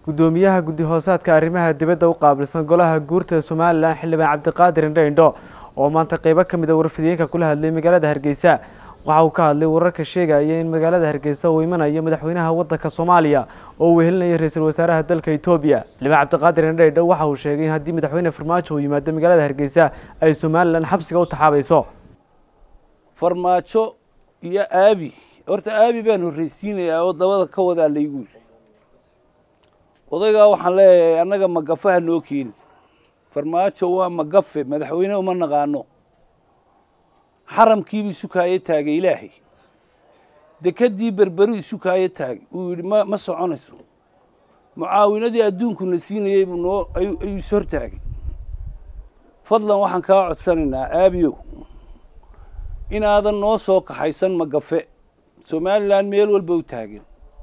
guddoomiyaha guddi hoosaadka arrimaha dibadda u qaabilsan golaha guurta somalilan xildhibaan cabdiqaadir indho indho oo maanta qeybo ka mid a warfidiyeenka kula hadlay magaalada hargeysa waxa uu ka hadlay wararka sheegaya in magaalada hargeysa uu imanayo madaxweynaha waddanka soomaaliya oo uu wehelinayo ra-iisul wasaaraha dalka etoobiya xildhibaan cabdiqaadir indho indho waxa uu sheegay in haddii madaxweyne farmaajo uu yimaado magaalada hargeysa ay somalilan xabsiga u taxaabayso farmaajo iyo aabi horta aabi baan horreysiinayaa oo dabada ka wadaa laygu yidhi odaygaa waxaan leeyahay annaga magafe ha noo keeni farmaajo waa magafe madaxweyne uma naqaano xaramkiibu isu kaayo taagay ilaahay dekedii berberu isu kaayo taagay uu yidhi ma ma soconayso mucaawinadii adduunkuna siinayey buu noo ayuu is hortaagay fadlan waxaan kaa codsanaynaa aabiyow inaadan noo soo kaxaysan magafe somalilan meel walba u taagan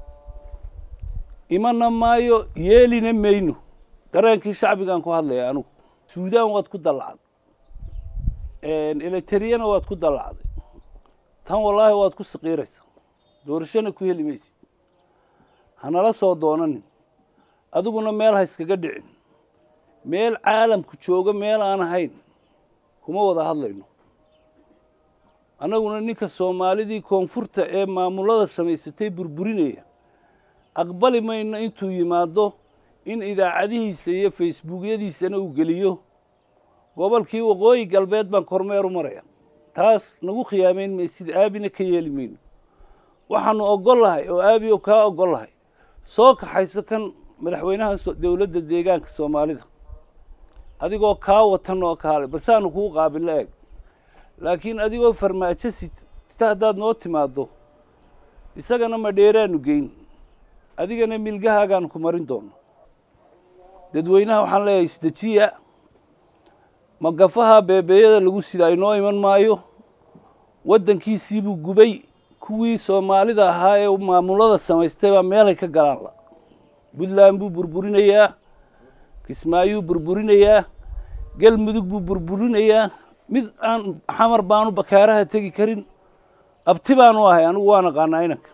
imana maayo yeelina mayno dareenkii shacbigaan ku hadlaya anugu suudaan waad ku dallacday eletriyana waad ku dallacday tan wallaahi waad ku saqiiraysaa doorashona ku heli maysid hanala soo doonanin adiguna meel ha iskaga dhicin meel caalamku jooga meel aan ahayn kuma wada hadlayno annaguna ninka soomaalidii koonfurta ee maamulada samaysatay burburinaya aqbali mayno intuu yimaado in idaacadihiisa iyo facebookyadiisana uu geliyo gobolkii waqooyi galbeed baan kormeer u maraya taas nagu khiyaamayn maysid aabina ka yeeli mayno waxaanu ogol lahay oo aabiyo kaa ogol lahay soo kaxayso kan madaxweynaha dowladda deegaanka soomaalida adigoo kaa watan oo kaale balsaanu kuu qaabilo eeg laakiin adigoo farmaajo sita haddaad noo timaaddo isagana ma dheeraanu geyn adigana milgahaagaan ku marin doono dadweynaha waxaan leeyahay isdejiya magafaha beebeeyada lagu sida inoo iman maayo waddankiisiibuu gubay kuwii soomaalida ahaa ee maamulada samaystay baa meelay ka galaan la puntland buu burburinayaa kismaayuu burburinayaa galmudug buu burburinayaa mid aan xamar baanu bakaaraha tegi karin abti baanu ahay anigu waa naqaanaa inanka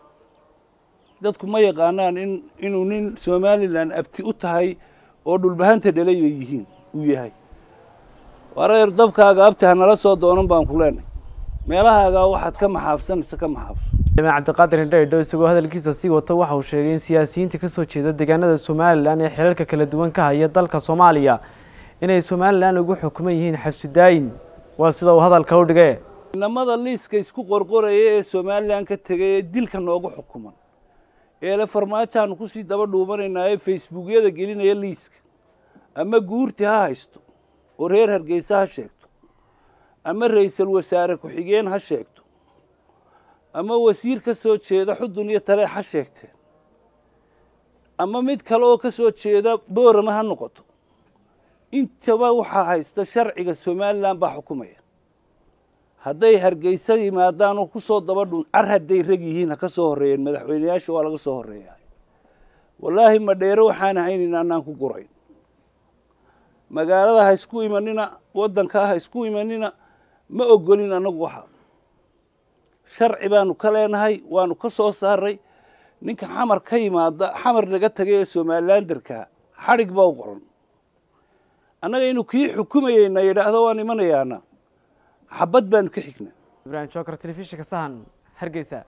dadku ma yaqaanaan in inuu nin somalilan abti u tahay oo dhulbahanta dhalay bay yihiin uu yahay wareer dabkaaga abti hanala soo doonan baan ku leenahay meelahaagaa waxaad ka maxaabsanaysa ka maxaabso xildhibaan cabdiqaadir indho indho isagoo hadalkiisa sii wata waxa uu sheegay in siyaasiyiinta ka soo jeeda deegaanada somalilan ee xilalka kala duwan ka haya dalka soomaaliya inay somalilan ugu xukuman yihiin xabsidaayin waa sida uu hadalka u dhige inamada liiska isku qorqoraya ee somalilan ka tegay ee dilka noogu xukuman eele farmaajoaanu kusii daba dhuumanaynaa ee facebookyada gelinaya liiska ama guurti ha haysto oo reer hargeysa ha sheegto ama ra-iisul wasaare ku-xigeen ha sheegto ama wasiir ka soo jeeda xudun iyo taleex ha sheegteen ama mid kale oo ka soo jeeda boorama ha noqoto intaba waxaa haysta sharciga somalilan baa xukumaya hadday hargeysa yimaadaan oo kusoo daba dhun car hadday rag yihiin ha ka soo horreeyeen madaxweyneyaasha waa laga soo horreeya wallaahi ma dheero waxaan ahaynin anaan ku gurayn magaalada ha isku imanina waddankaa ha isku imanina ma ogolin annagu waxa sharci baanu ka leenahay waanu ka soo saaray ninka xamar ka yimaada xamar naga tagay ee somalilan darkaa xadhig baa u qoran annaga inuu kii xukumayeyna yidhaahdo waan imanayaana xabad baanu ka xignaa ibrahim joker telefishinka sahan hargeysa